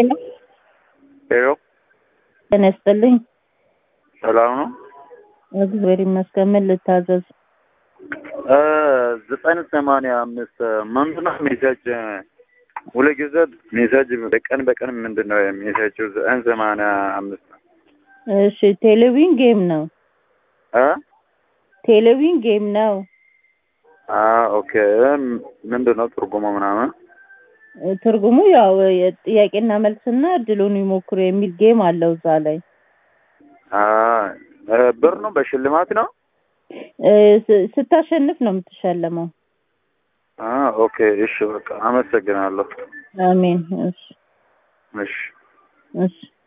ሄሎ ጤና ይስጥልኝ። ሰላም ነው? እግዚአብሔር ይመስገን። ምን ልታዘዝ? እ ዘጠኝ ሰማንያ አምስት ምንድን ነው ሜሴጅ ሁሉ ጊዜ ሜሴጅ በቀን በቀን ምንድን ነው ሜሴጅ ዘጠኝ ሰማንያ አምስት እሺ፣ ቴሌቪዥን ጌም ነው። እ ቴሌቪዥን ጌም ነው። አ ኦኬ ምንድን ነው ትርጉሙ ምናምን? ትርጉሙ ያው የጥያቄና መልስና እድሉን ይሞክሩ የሚል ጌም አለው እዛ ላይ አ ብር ነው በሽልማት ነው? እ ስ- ስታሸንፍ ነው የምትሸለመው። አ ኦኬ እሺ በቃ አመሰግናለሁ። አሜን። እሺ እሺ እሺ